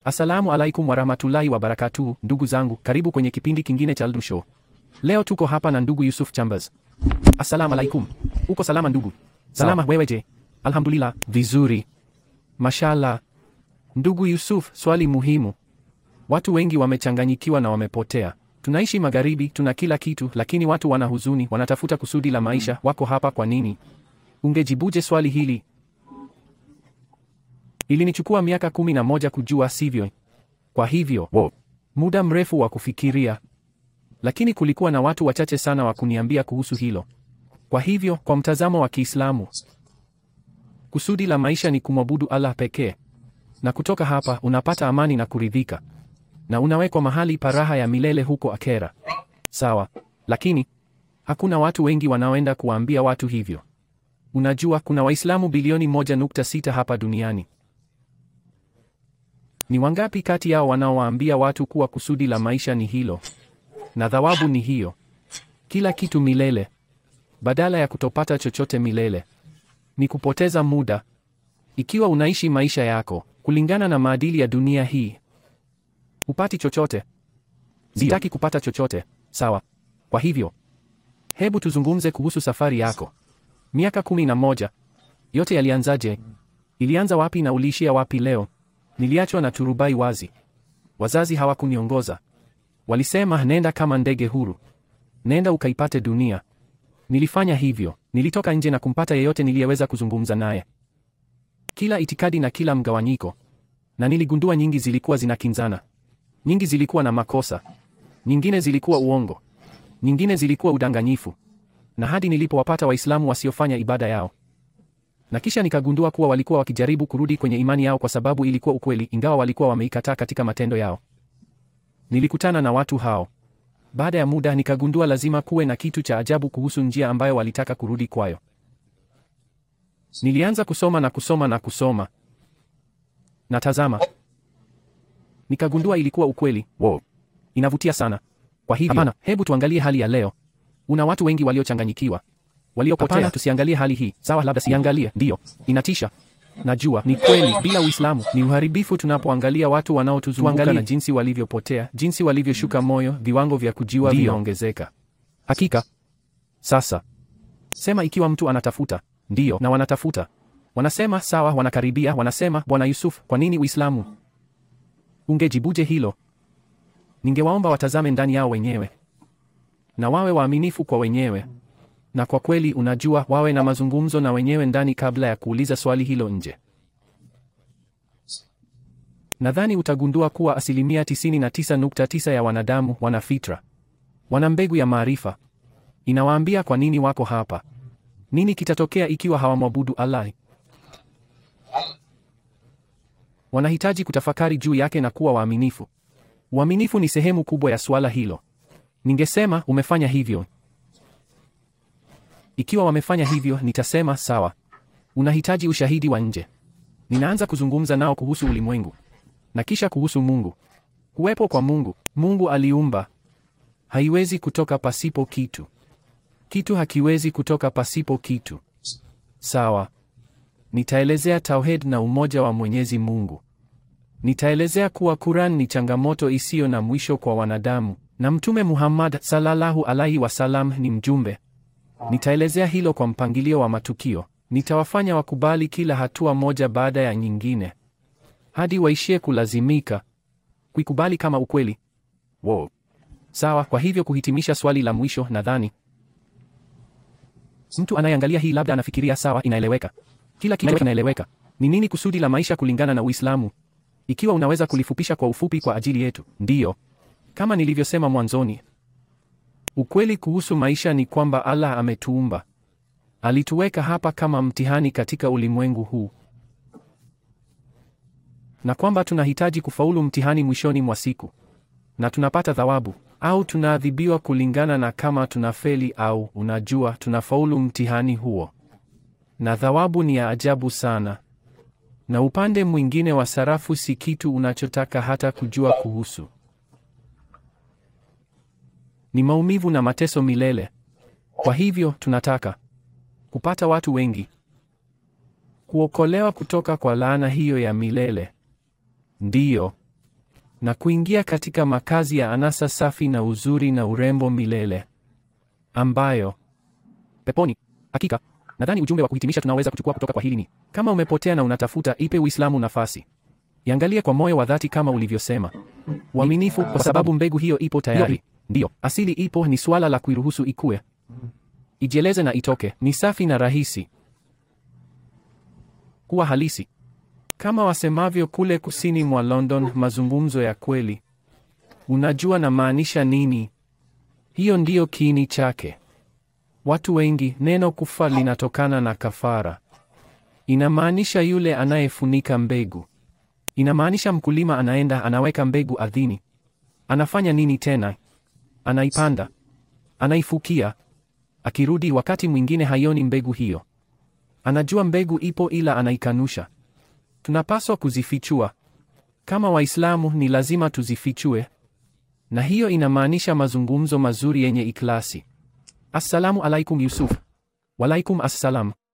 Assalamu alaikum warahmatullahi wabarakatuh, ndugu zangu, karibu kwenye kipindi kingine cha Aldu Show. Leo tuko hapa na ndugu Yusuf Chambers. Assalamu alaikum. Uko salama ndugu? Salama, wewe je? Alhamdulillah, vizuri. Mashallah. Ndugu Yusuf, swali muhimu. Watu wengi wamechanganyikiwa na wamepotea. Tunaishi magharibi, tuna kila kitu, lakini watu wana huzuni, wanatafuta kusudi la maisha. Wako hapa kwa nini? Ungejibuje swali hili? Ilinichukua miaka kumi na moja kujua, sivyo? Kwa hivyo wow, muda mrefu wa kufikiria, lakini kulikuwa na watu wachache sana wa kuniambia kuhusu hilo. Kwa hivyo, kwa mtazamo wa Kiislamu, kusudi la maisha ni kumwabudu Allah pekee, na kutoka hapa unapata amani na kuridhika, na unawekwa mahali pa raha ya milele huko akhera. Sawa, lakini hakuna watu wengi wanaoenda kuwaambia watu hivyo. Unajua, kuna Waislamu bilioni 1.6 hapa duniani. Ni wangapi kati yao wanaowaambia watu kuwa kusudi la maisha ni hilo na thawabu ni hiyo, kila kitu milele, badala ya kutopata chochote milele? Ni kupoteza muda. Ikiwa unaishi maisha yako kulingana na maadili ya dunia hii, hupati chochote. Sitaki kupata chochote, sawa? Kwa hivyo, hebu tuzungumze kuhusu safari yako. Miaka kumi na moja, yote yalianzaje? Ilianza wapi na uliishia wapi leo? Niliachwa na turubai wazi. Wazazi hawakuniongoza. Walisema nenda kama ndege huru, nenda ukaipate dunia. Nilifanya hivyo. Nilitoka nje na kumpata yeyote niliyeweza kuzungumza naye, kila itikadi na kila mgawanyiko, na niligundua nyingi zilikuwa zinakinzana. Nyingi zilikuwa na makosa, nyingine zilikuwa uongo, nyingine zilikuwa udanganyifu, na hadi nilipowapata Waislamu wasiofanya ibada yao na kisha nikagundua kuwa walikuwa wakijaribu kurudi kwenye imani yao kwa sababu ilikuwa ukweli, ingawa walikuwa wameikataa katika matendo yao. Nilikutana na watu hao. Baada ya muda, nikagundua lazima kuwe na kitu cha ajabu kuhusu njia ambayo walitaka kurudi kwayo. Nilianza kusoma na kusoma na kusoma, na tazama, nikagundua ilikuwa ukweli. Wow, inavutia sana. Kwa hivyo, hapana, hebu tuangalie hali ya leo. Una watu wengi waliochanganyikiwa waliopotea. Hapana, tusiangalie hali hii. Sawa, labda siangalie. Ndiyo, inatisha. Najua ni kweli, bila Uislamu ni uharibifu. Tunapoangalia watu wanaotuzunguka na jinsi walivyopotea, jinsi walivyoshuka moyo, viwango vya kujiwa vinaongezeka. Hakika. Sasa sema, ikiwa mtu anatafuta, ndiyo, na wanatafuta, wanasema sawa, wanakaribia, wanasema Bwana Yusuf, kwa nini Uislamu? Ungejibuje hilo? Ningewaomba watazame ndani yao wenyewe na wawe waaminifu kwa wenyewe na kwa kweli, unajua, wawe na mazungumzo na wenyewe ndani kabla ya kuuliza swali hilo nje. Nadhani utagundua kuwa asilimia 99.9 ya wanadamu wana fitra, wana mbegu ya maarifa. Inawaambia kwa nini wako hapa, nini kitatokea ikiwa hawamwabudu Allah. Wanahitaji kutafakari juu yake na kuwa waaminifu. Uaminifu ni sehemu kubwa ya suala hilo. Ningesema umefanya hivyo. Ikiwa wamefanya hivyo, nitasema sawa, unahitaji ushahidi wa nje. Ninaanza kuzungumza nao kuhusu ulimwengu na kisha kuhusu Mungu, kuwepo kwa Mungu. Mungu aliumba, haiwezi kutoka pasipo kitu. Kitu hakiwezi kutoka pasipo kitu. Sawa, nitaelezea tauhid na umoja wa Mwenyezi Mungu. Nitaelezea kuwa Quran ni changamoto isiyo na mwisho kwa wanadamu na Mtume Muhammad sallallahu alaihi wasallam ni mjumbe Nitaelezea hilo kwa mpangilio wa matukio. Nitawafanya wakubali kila hatua moja baada ya nyingine hadi waishie kulazimika kuikubali kama ukweli. Wow. Sawa, kwa hivyo kuhitimisha swali la mwisho, nadhani mtu anayeangalia hii labda anafikiria sawa, inaeleweka. Kila kitu kinaeleweka. Ni nini kusudi la maisha kulingana na Uislamu? Ikiwa unaweza kulifupisha kwa ufupi kwa ajili yetu. Ndiyo. Kama nilivyosema mwanzoni, Ukweli kuhusu maisha ni kwamba Allah ametuumba. Alituweka hapa kama mtihani katika ulimwengu huu. Na kwamba tunahitaji kufaulu mtihani mwishoni mwa siku. Na tunapata thawabu au tunaadhibiwa kulingana na kama tunafeli au unajua tunafaulu mtihani huo. Na thawabu ni ya ajabu sana. Na upande mwingine wa sarafu si kitu unachotaka hata kujua kuhusu. Ni maumivu na mateso milele. Kwa hivyo tunataka kupata watu wengi kuokolewa kutoka kwa laana hiyo ya milele. Ndiyo, na kuingia katika makazi ya anasa safi na uzuri na urembo milele ambayo peponi. Hakika nadhani ujumbe wa kuhitimisha tunaweza kuchukua kutoka kwa hili ni kama umepotea na unatafuta, ipe Uislamu nafasi, iangalie kwa moyo wa dhati kama ulivyosema, uaminifu, kwa sababu mbegu hiyo ipo tayari. Ndiyo, asili ipo, ni suala la kuiruhusu ikue, ijieleze na itoke. Ni safi na rahisi kuwa halisi, kama wasemavyo kule kusini mwa London, mazungumzo ya kweli. Unajua na maanisha nini? Hiyo ndiyo kiini chake. Watu wengi, neno kufa linatokana na kafara. Inamaanisha yule anayefunika mbegu. Inamaanisha mkulima anaenda anaweka mbegu ardhini. Anafanya nini tena? Anaipanda, anaifukia. Akirudi wakati mwingine haioni mbegu hiyo. Anajua mbegu ipo, ila anaikanusha. Tunapaswa kuzifichua. Kama Waislamu ni lazima tuzifichue, na hiyo inamaanisha mazungumzo mazuri yenye ikhlasi. Assalamu alaikum Yusuf. Walaikum assalam.